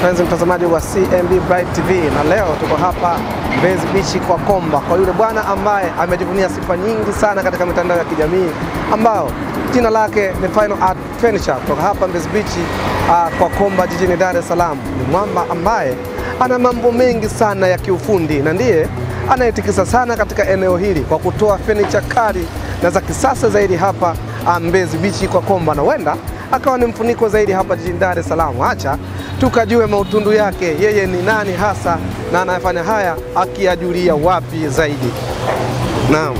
mpenzi mtazamaji wa CMB Bright TV, na leo tuko hapa Mbezi Beach kwa Komba kwa yule bwana ambaye amejivunia sifa nyingi sana katika mitandao ya kijamii ambao jina lake ni Final Art Furniture kutoka hapa Mbezi Beach uh, kwa Komba jijini Dar es Salaam. Ni mwamba ambaye ana mambo mengi sana ya kiufundi na ndiye anayetikisa sana katika eneo hili kwa kutoa furniture kali na za kisasa zaidi hapa uh, Mbezi Beach kwa Komba na huenda akawa ni mfuniko zaidi hapa jijini Dar es Salaam. Acha tukajue mautundu yake, yeye ni nani hasa na anayefanya haya akiajulia wapi zaidi. Naam.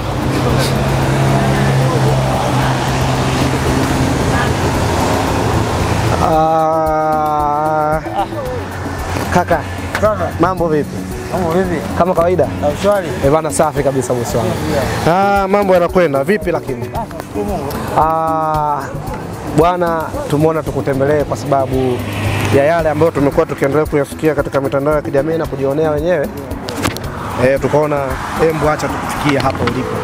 Ah, kaka, Kaka, mambo vipi? mambo vipi? Kama kawaida? Na ushwari? Eh bana, safi kabisa bosi wangu. Ah, mambo yanakwenda vipi lakini? Shukuru Mungu. Ah, bwana, tumeona tukutembelee kwa sababu ya yale ambayo tumekuwa tukiendelea kuyasikia katika mitandao ya kijamii na kujionea wenyewe. Eh, tukaona embu acha tukufikia hapa ulipo.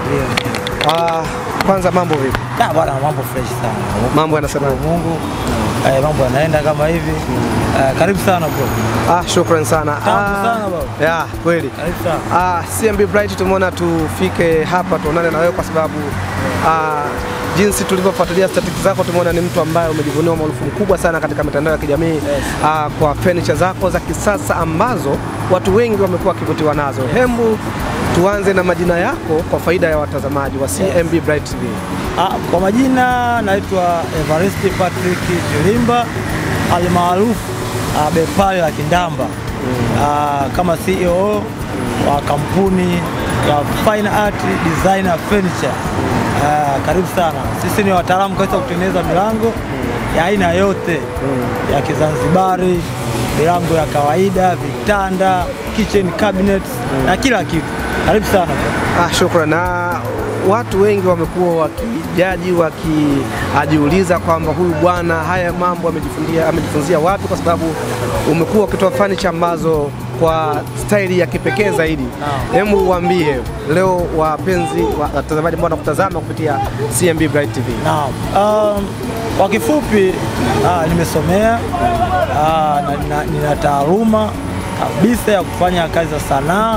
Ah, kwanza mambo vipi? Ah, bwana mambo fresh sana. Mambo yanasema Mungu. Eh, mambo yanaenda kama hivi. Eh, karibu sana bro. Ah, shukran sana. Tamu sana baba. Ya, kweli. Karibu sana. Ah, CMB Bright tumeona tufike hapa tuonane na wewe kwa sababu ah, jinsi tulivyofuatilia statistics zako tumeona ni mtu ambaye umejivunia umaarufu mkubwa sana katika mitandao ya kijamii ah, kwa furniture zako za kisasa ambazo watu wengi wamekuwa wakivutiwa nazo. Hembu tuanze na majina yako kwa faida ya watazamaji wa CMB Bright TV. Ah, kwa majina naitwa Evaristi Patrick Jilimba almaarufu ah, Bepale la Kindamba. Ah, kama CEO wa kampuni ya Fine Art Designer Furniture. Ah, karibu sana. Sisi ni wataalamu kabisa wa kutengeneza milango ya aina yote ya Kizanzibari, milango ya kawaida, vitanda, kitchen cabinets na kila kitu. Karibu sana. Ah, shukran. Na watu wengi wamekuwa wakijaji wakijiuliza kwamba huyu bwana haya mambo amejifundia amejifunzia wapi, kwa sababu umekuwa ukitoa furniture ambazo kwa staili ya kipekee zaidi. Hebu uambie leo wapenzi wa- watazamaji ambao wanakutazama kupitia CMB Bright TV. Naam. Um, kwa kifupi ah, nimesomea ah, na, na, nina taaluma kabisa ya kufanya kazi za sanaa.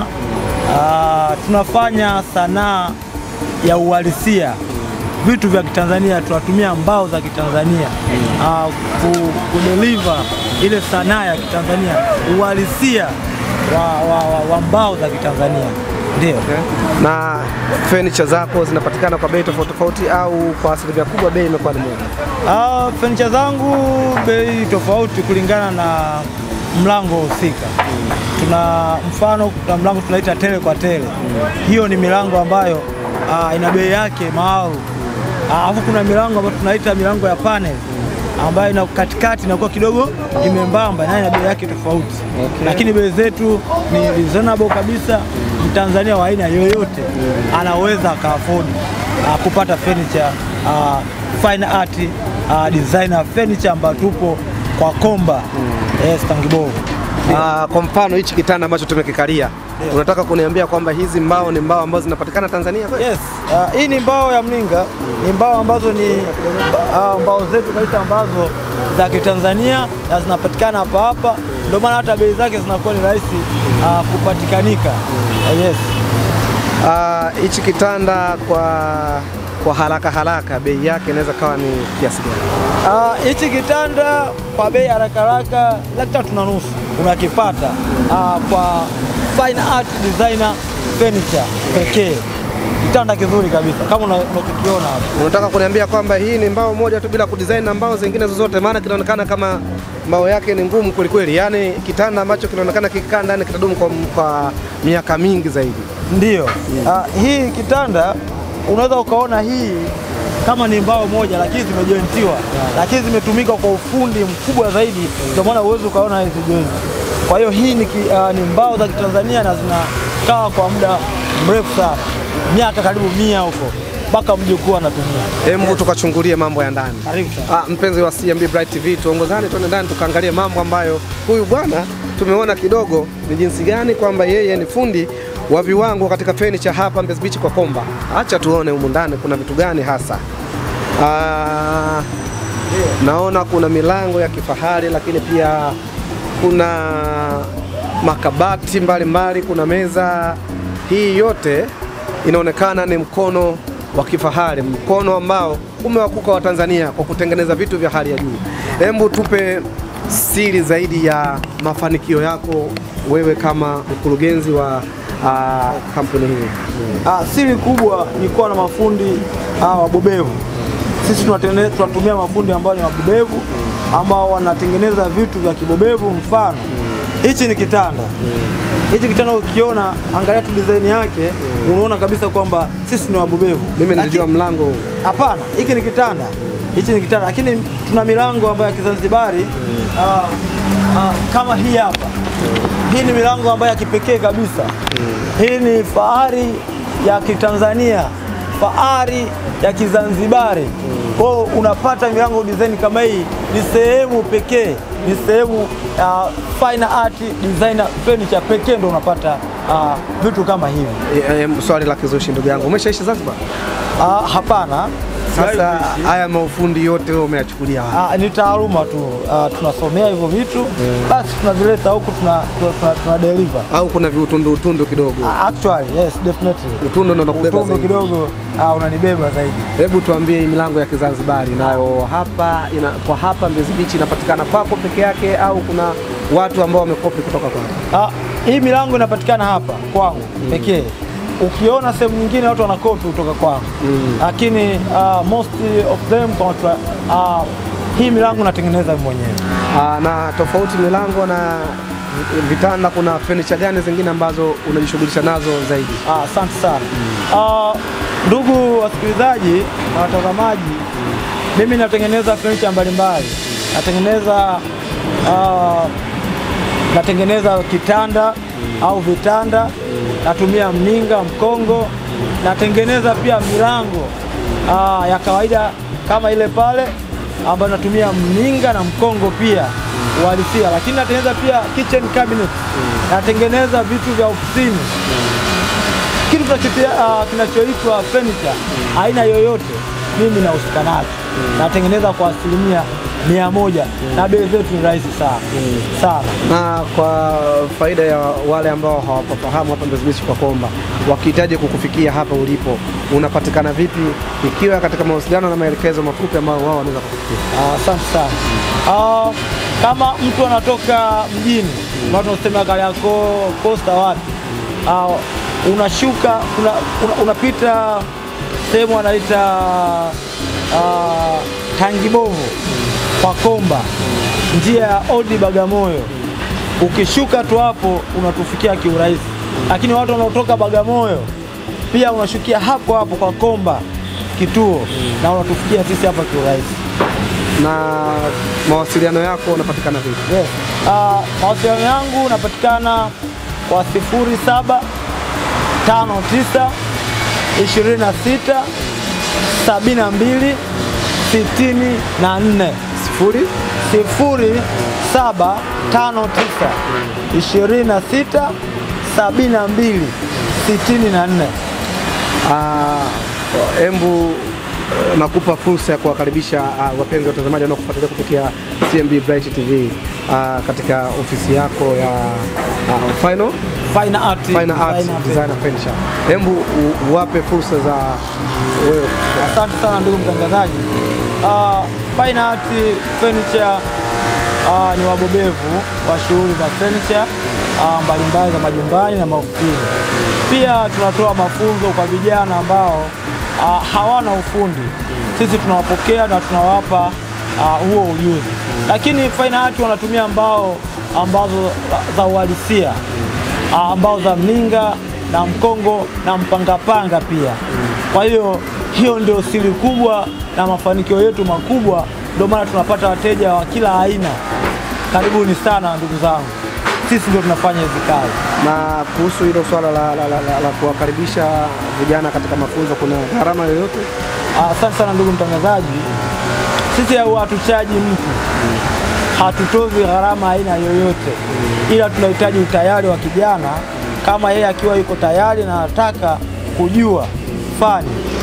Ah, tunafanya sanaa ya uhalisia, vitu vya Kitanzania, tunatumia mbao za Kitanzania ah, ku, kudeliver ile sanaa ya Kitanzania, uhalisia wa, wa, wa, wa mbao za Kitanzania ndio. Na furniture zako zinapatikana kwa bei tofauti tofauti au kwa asilimia kubwa bei imekuwa ni moja? Ah, furniture zangu bei tofauti kulingana na mlango husika. Tuna mfano, kuna mlango tunaita tele kwa tele. Hiyo ni milango ambayo ah, ina bei yake maalum. Ah, Alafu kuna milango ambayo tunaita milango ya panel ambayo ina katikati inakuwa kidogo imembamba nayo ina bei yake tofauti, lakini bei zetu ni reasonable kabisa. Mtanzania wa aina yoyote anaweza akaafodi uh, kupata furniture uh, fine art uh, designer furniture ambayo tupo kwa Komba yes, Tangibovu. Ah, kwa mfano hichi kitanda ambacho tumekikalia, unataka kuniambia kwamba hizi mbao ni mbao ambazo zinapatikana Tanzania kweli? Yes, uh, hii ni mbao ya mninga, ni mbao ambazo ni uh, mbao zetu kabisa ambazo za Kitanzania na zinapatikana hapa hapa, ndio maana hata bei zake zinakuwa ni rahisi uh, kupatikanika. Uh, yes. Ah, hichi kitanda kwa kwa haraka haraka bei yake inaweza kawa ni kiasi gani? Ah, hichi kitanda kwa bei haraka haraka laki tatu na nusu unakipata ah, kwa fine art designer furniture pekee. Kitanda kizuri kabisa kama una- unachokiona hapo. Unataka kuniambia kwamba hii ni mbao moja tu bila kudesign na mbao zingine zozote? Maana kinaonekana kama mbao yake ni ngumu kweli kweli, yaani kitanda ambacho kinaonekana kikikaa ndani kitadumu kwa, kwa miaka mingi zaidi. Ndiyo. Ah, hii kitanda unaweza ukaona hii kama ni mbao moja lakini zimejointiwa, lakini zimetumika kwa ufundi mkubwa zaidi, ndio maana uwezi ukaona hizi joint. Kwa hiyo hii ni, ki- ah, ni mbao za Kitanzania na zinakaa kwa muda mrefu sana, miaka karibu mia huko mpaka mjukuu anatumia. Hebu tukachungulie mambo ya ndani. Karibu sana. Ah, mpenzi wa CMB Bright TV, tuongozane tuende ndani tukaangalie mambo ambayo huyu bwana tumeona kidogo ni jinsi gani kwamba yeye ni fundi wa viwango katika furniture hapa Mbezi Beach kwa Komba. Acha tuone humu ndani kuna vitu gani hasa. Ah, naona kuna milango ya kifahari lakini pia kuna makabati mbalimbali mbali, kuna meza. Hii yote inaonekana ni mkono wa kifahari, mkono ambao umewakuka Watanzania kwa kutengeneza vitu vya hali ya juu. Hebu tupe siri zaidi ya mafanikio yako wewe kama mkurugenzi wa uh, kampuni hii. Ah, siri kubwa ni kuwa na mafundi ah, wabobevu. Sisi tunatene- tunatumia mafundi ambao ni wabobevu ambao wanatengeneza vitu vya kibobevu. Mfano, hichi ni kitanda. Hichi kitanda ukiona, angalia tu design yake, unaona kabisa kwamba sisi ni wabobevu. Mimi Lakini- nilijua mlango huu. Hapana, hiki ni kitanda, hichi ni kitanda, lakini tuna milango ambayo ya Kizanzibari ah, ah, kama hii hapa. Hii ni milango ambayo ya kipekee kabisa. Hii ni fahari ya Kitanzania, fahari ya Kizanzibari. Kwa hiyo unapata milango design kama hii, ni sehemu pekee, ni sehemu ya fine art designer furniture pekee ndo unapata ah, vitu kama hivi. E, e, swali la kizushi ndugu yangu, umeshaishi Zanzibar? Ah, hapana. Sasa haya maufundi yote wewe umeyachukulia wapi? Ah, ni taaluma tu ah, tunasomea hivyo vitu basi tunavileta huku tuna, tuna, tuna, tuna deliver. au kuna viutundu utundu kidogo? Ah, Actually, yes, definitely. Utundu ndo unakubeba Utundu zaidi. kidogo ah, unanibeba zaidi. Hebu tuambie hii milango ya Kizanzibari nayo hapa ina, kwa hapa Mbezi Beach inapatikana kwako peke yake au kuna watu ambao wamekopi kutoka kwako? Ah, hii milango inapatikana hapa kwangu pekee. Ukiona sehemu nyingine watu wanakopi kutoka kwangu, lakini ah, most of them kwa watu, ah, hii milango natengeneza mimi mwenyewe. Aa, na tofauti milango na vitanda, kuna furniture gani zingine ambazo unajishughulisha nazo zaidi? Ah, Asante sana Ah, ndugu wasikilizaji na watazamaji, mimi natengeneza furniture mbalimbali, natengeneza ah, natengeneza kitanda au vitanda, natumia mninga, mkongo, natengeneza pia milango ah, ya kawaida kama ile pale ambayo natumia mninga na mkongo pia uhalisia, lakini natengeneza pia kitchen cabinet, natengeneza vitu vya ofisini kitu kinachotia- ah, kinachoitwa furniture aina yoyote mimi nahusika nacho, natengeneza kwa asilimia mia moja na bei zetu ni rahisi sana sana. Na kwa faida ya wale ambao hawapafahamu hapa Mbezi Beach kwa Komba, wakihitaji kukufikia hapa ulipo, unapatikana vipi, ikiwa katika mawasiliano na maelekezo mafupi ambayo wao wanaweza kukufikia? Ah, Asante sana. Ah, kama mtu anatoka mjini, watu wanasema Kariakoo, Posta, wapi, Ah, unashuka una, una, unapita sehemu anaita ah, Tangibovu kwa Komba, njia ya Odi Bagamoyo. Ukishuka tu hapo unatufikia kiurahisi, lakini watu wanaotoka Bagamoyo pia unashukia hapo hapo kwa Komba kituo na unatufikia sisi hapa kiurahisi. Na mawasiliano yako unapatikana vipi? Yes. Ah, mawasiliano yangu napatikana kwa sifuri saba tano tisa ishirini na sita sabini na mbili sitini na nne Sifuri sifuri saba tano tisa ishirini na sita sabini na mbili sitini na nne. Ah, embu eh, nakupa fursa ya kuwakaribisha ah, wapenzi watazamaji wanaokufuatilia kupitia CMB Bright TV ah, katika ofisi yako ya ah, Final Fine art, Fine Arts Fine art. Designer Furniture. Embu u- uwape fursa za wewe Asante sana ndugu mtangazaji. Uh, Fine Art Furniture uh, ni wabobevu wa shughuli za furniture uh, mbalimbali za majumbani na maofisini. Pia tunatoa mafunzo kwa vijana ambao uh, hawana ufundi. Sisi tunawapokea na tunawapa uh, huo ujuzi, lakini Fine Art wanatumia mbao ambazo za uhalisia ah, ambao za mninga na mkongo na mpangapanga pia. Kwa hiyo hiyo ndio siri kubwa na mafanikio yetu makubwa, ndio maana tunapata wateja wa kila aina. Karibuni sana ndugu zangu, sisi ndio tunafanya hizi kazi. na kuhusu hilo swala la, la, la, la, la kuwakaribisha vijana katika mafunzo, kuna gharama yoyote? Ah, Asante sana ndugu mtangazaji, sisi au hatuchaji mtu, hatutozi gharama aina yoyote, ila tunahitaji utayari wa kijana. Kama yeye akiwa yuko tayari na anataka kujua fani,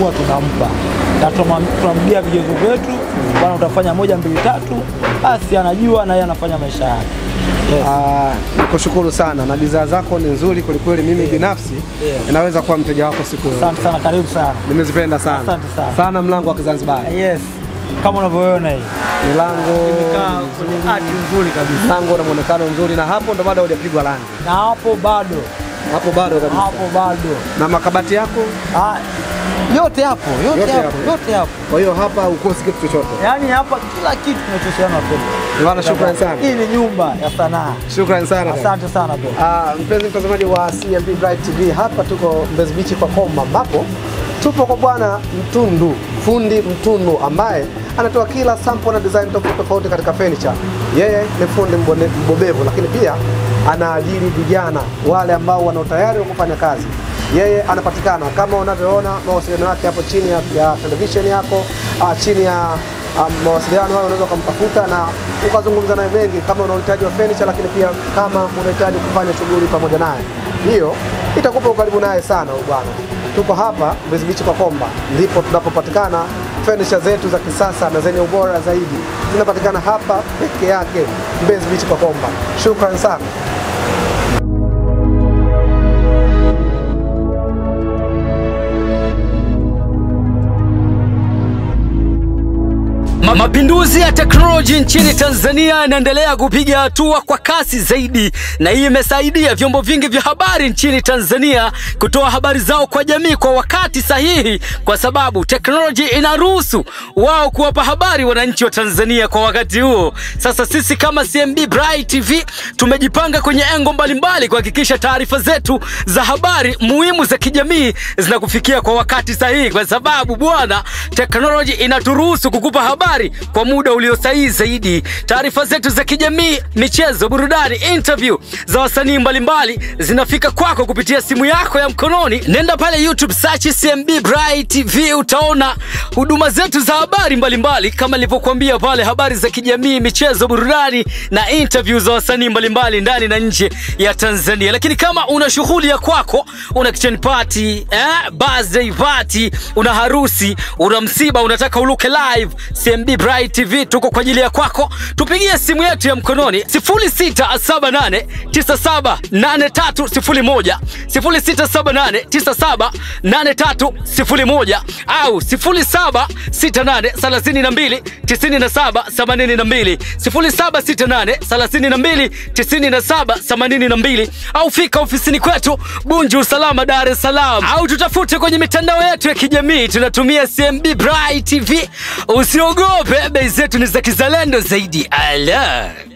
huwa tunampa na tunamwam- tunamgia vigezo vyetu, bwana, utafanya moja mbili tatu, basi anajua na yeye anafanya maisha yake. Yes. Ah, nikushukuru sana na bidhaa zako ni nzuri kwelikweli. Mimi binafsi Yeah. inaweza kuwa mteja wako siku yoyote. Asante sana, karibu sana. Nimezipenda sana Asante sana. sana mlango wa Kizanzibari, Yes, kama unavyoona hii milango imekaa kwenye hati nzuri kabisa, mlango na muonekano mzuri, na hapo ndo bado hujapigwa rangi, na hapo bado hapo bado kabisa. hapo bado Na makabati yako, Ah, yote hapo yote, Yote hapo hapo. yote hapo, kwa hiyo hapa ukosi kitu chochote. yaani hapa kila kitu kinachohusiana na pembe. Bwana, shukrani sana, Hii ni nyumba ya sanaa. shukrani sana. Asante sana bro. Ah, mpenzi mtazamaji wa CMB Bright TV, hapa tuko Mbezi Beach kwa Komba, ambapo tupo kwa bwana Mtundu, fundi Mtundu ambaye anatoa kila sample na design tofauti tofauti katika furniture. Yeye ni fundi mbone- mbobevu, lakini pia anaajiri vijana wale ambao wana utayari wa kufanya kazi. Yeye anapatikana kama unavyoona, mawasiliano yake hapo chini ya, ya television yako, ah, chini ya um, mawasiliano hayo unaweza ukamtafuta na ukazungumza naye mengi, kama una uhitaji wa furniture, lakini pia kama unahitaji kufanya shughuli pamoja naye, hiyo itakupa ukaribu naye sana huyu bwana. Tuko hapa Mbezi Beach kwa Komba, ndipo tunapopatikana. Furniture zetu za kisasa na zenye ubora zaidi zinapatikana hapa peke yake Mbezi Beach kwa Komba. Shukran sana. Ma- Mapinduzi ya teknoloji nchini Tanzania yanaendelea kupiga hatua kwa kasi zaidi, na hii imesaidia vyombo vingi vya habari nchini Tanzania kutoa habari zao kwa jamii kwa wakati sahihi, kwa sababu teknoloji inaruhusu wao kuwapa habari wananchi wa Tanzania kwa wakati huo. Sasa sisi kama CMB Bright TV tumejipanga kwenye engo mbalimbali kuhakikisha taarifa zetu za habari muhimu za kijamii zinakufikia kwa wakati sahihi, kwa sababu bwana, teknoloji inaturuhusu kukupa habari kwa muda ulio sahihi zaidi. Taarifa zetu za kijamii, michezo, burudani, interview za wasanii mbalimbali zinafika kwako kupitia simu yako ya mkononi. Nenda pale YouTube search CMB Bright TV, utaona huduma zetu za habari mbalimbali kama nilivyokuambia pale, habari za kijamii, michezo, burudani na interview za wasanii mbalimbali ndani na nje ya Tanzania. Lakini kama una shughuli ya kwako, una kitchen party, eh, birthday party, una harusi, una msiba, unataka uluke live, CMB Bright TV tuko kwa ajili ya kwako. Tupigie simu yetu ya mkononi 0678 978301 0678 978301 au 0768 32 97 82 0768 32 97 82 au fika ofisini kwetu Bunju Usalama, Dar es Salaam, au tutafute kwenye mitandao yetu ya kijamii, tunatumia CMB Bright TV. Usiogope, bei zetu ni za kizalendo zaidi. Ala.